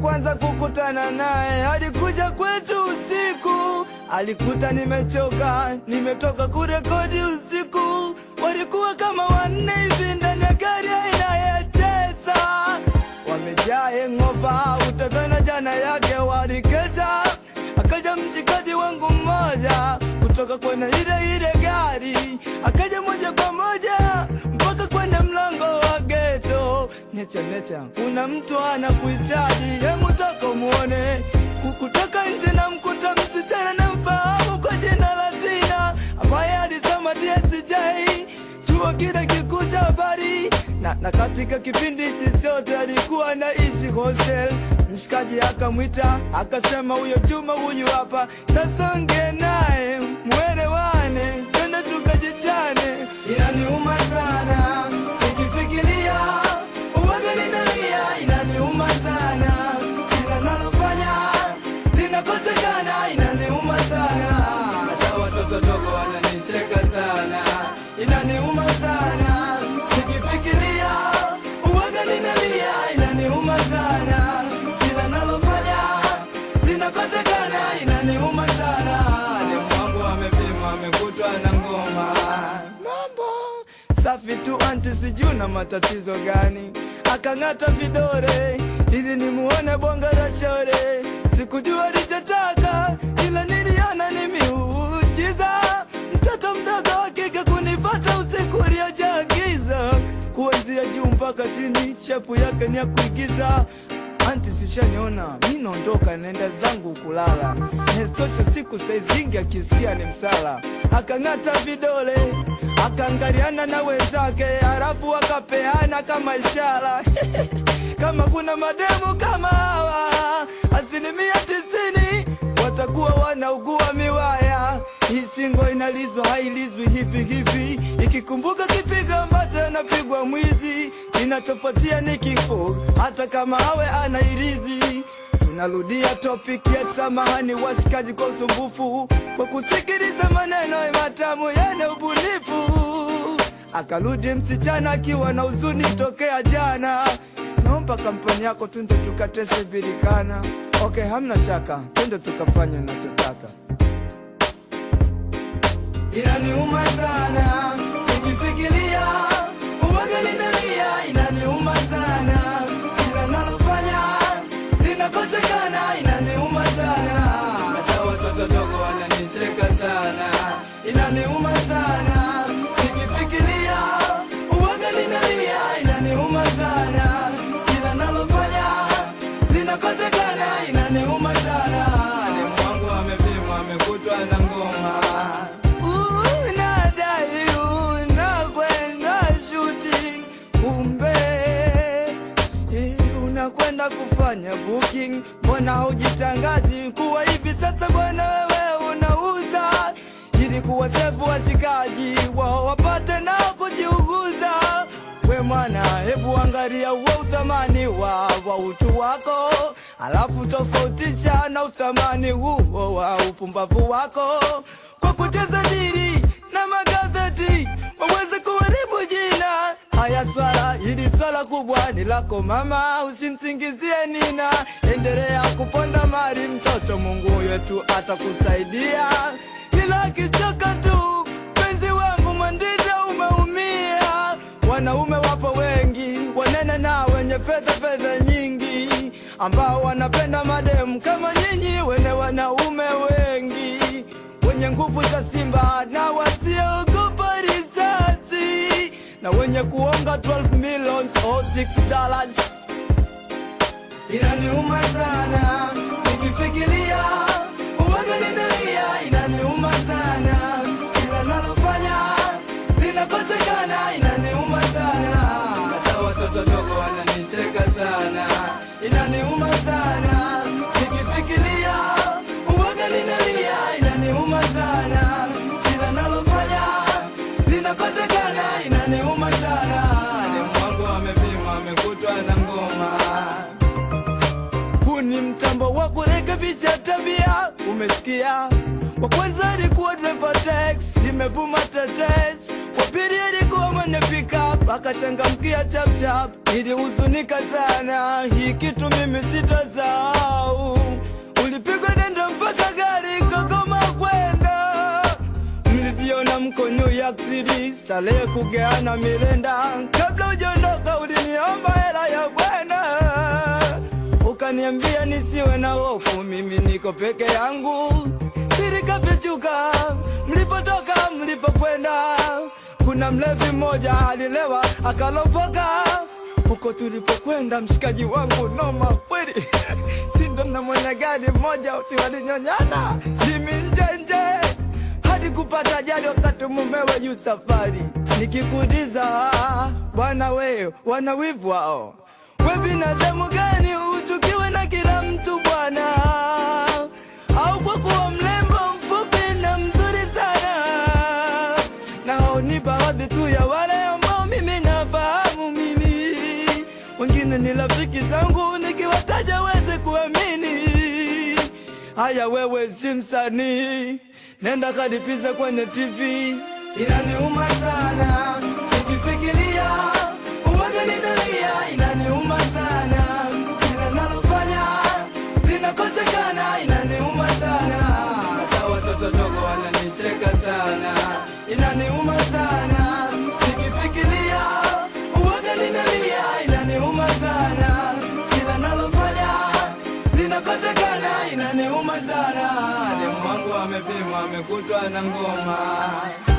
kwanza kukutana naye alikuja kwetu usiku, alikuta nimechoka, nimetoka kurekodi usiku. Walikuwa kama wanne hivi ndani ya gari aina ya Tesla, wamejaa hangover, utadhani jana yake walikesha. Akaja mshikaji wangu mmoja kutoka kwenye ile ile gari, akaja moja kwa moja mpaka kwenye mlango wa geto. Necha necha, kuna mtu anakuhitaji, hemu toka muone. Kukutoka nje na mkuta msichana na mfahamu kwa jina la Tina ambaye alisoma DSJ chuo kile kikuu cha habari na, na katika kipindi chochote alikuwa anaishi hostel. Mshikaji akamwita akasema, huyo Juma huyu hapa sasa, ongea naye mwelewane, twende tukajichane. Inaniuma sana nikifikiria uwaga ninalia, inaniuma sana kila nalofanya linakosekana, inaniuma sana hata watoto dogo wananicheka sana, inaniuma sana nikifikiria uwaga ninalia, inaniuma sana kila nalofanya linakosekana, inaniuma sana. Demu wangu amepimwa amekutwa na ngoma, mambo safi tu, anti sijui na matatizo gani, akang'ata vidore ili nimuone bonga la shore. Sikujua alichotaka, ila niliona ni miujiza, mtoto mdogo wa kike kunifata usiku uliojaa giza, kuanzia juu mpaka chini, shepu yake ni ya kuigiza. Anti sishaniona, mi naondoka naenda zangu kulala. Nestosho siku saizingi akisikia ni msala, akang'ata vidole akaangaliana na wenzake, halafu akapeana kama ishara kama kuna mademu kama hawa, asilimia tisini watakuwa wanaugua miwaya. Hii singo inalizwa hailizwi hivi hivi, ikikumbuka kipigo ambacho anapigwa mwizi, kinachofuatia ni kifo, hata kama awe anairizi. Tunarudia topic ya samahani, washikaji, kwa usumbufu, kwa kusikiliza maneno matamu yana ubunifu. Akarudi msichana akiwa na huzuni tokea jana, naomba kampani yako twende tukatese birikana. Okay, hamna shaka, twende tukafanya unachotaka. Inaniuma sana nikifikiria uwaga ninalia, inaniuma sana kila nalofanya linakosekana, inaniuma sana hata watoto dogo wananicheka sana, inaniuma sana nikifikiria uwaga ninalia, inaniuma sana kila nalofanya linakosekana, inaniuma sana. Demu wangu amepimwa amekutwa na ngoma unadai unakwenda shooting, kumbe eh, unakwenda kufanya booking. Mbona haujitangazi kuwa hivi sasa bwana wewe unauza, ili kuwasefu washikaji wao wapate nao kujiuguza. We mwana, hebu angalia uwe uthamani wa, wa utu wako, alafu tofautisha na uthamani huo wa upumbavu wako kwa kucheza diri na magazeti waweze kuharibu jina. Haya swala hili swala kubwa ni lako mama, usimsingizie Nina, endelea kuponda mali mtoto, Mungu wetu atakusaidia, ila akichoka tu penzi wangu Mwandita umeumia. Wanaume wapo wengi wanene na wenye fedha fedha nyingi, ambao wanapenda mademu kama nyinyi wene wanaume wengi wenye nguvu za simba na wasiogopa risasi na wenye kuonga 12 millions or 6 dollars. Inaniuma sana nikifikiria uwaga ninalia, inaniuma sana kila nalofanya linakosekana, inaniuma sana hata watoto dogo wananicheka sana, inaniuma sana nikifikiria uwaga ninalia, inaniuma sana kila nalofanya linakosekana, inaniuma sana. Demu wangu amepimwa amekutwa na ngoma huu ni mtambo wa kurekebisha tabia, umesikia? Wa kwanza alikuwa driver tax, imevuma tetes, wa pili alikuwa mwenye pickup akachangamkia chapchap, nilihuzunika sana, hii kitu mimi sitazau. Ulipigwa denda mpaka gari kagoma kwenda, mliviona mko New York City, starehe kugeana milenda. Kabla ujaondoka uliniomba hela ya kwenda ukaniambia nisiwe na hofu, mimi niko peke yangu. Siri kafichuka, mlipotoka mlipokwenda. Kuna mlevi mmoja alilewa akalopoka huko tulipokwenda, mshikaji wangu noma kweli sindo na mwenye gari mmoja usiwalinyonyana limi njenje hadi kupata ajali wakati mumewe juu safari. Nikikuuliza bwana, we wana wivu wao we binadamu gani uchukiwe na kila mtu bwana? Au kwa kuwa mlembo mfupi na mzuri sana? Na hao ni baadhi tu ya wale ambao mimi nafahamu mimi, wengine ni rafiki zangu, nikiwataja weze kuamini. Haya, wewe si msanii, nenda kalipize kwenye TV. Inaniuma sana nikifikiria uwaga ninalia, inaniuma sana kila nalofanya linakosekana, inaniuma sana hata watoto dogo wananicheka sana, inaniuma sana nikifikiria uwaga ninalia, inaniuma sana kila nalofanya linakosekana, inaniuma sana. Demu wangu amepimwa amekutwa na ngoma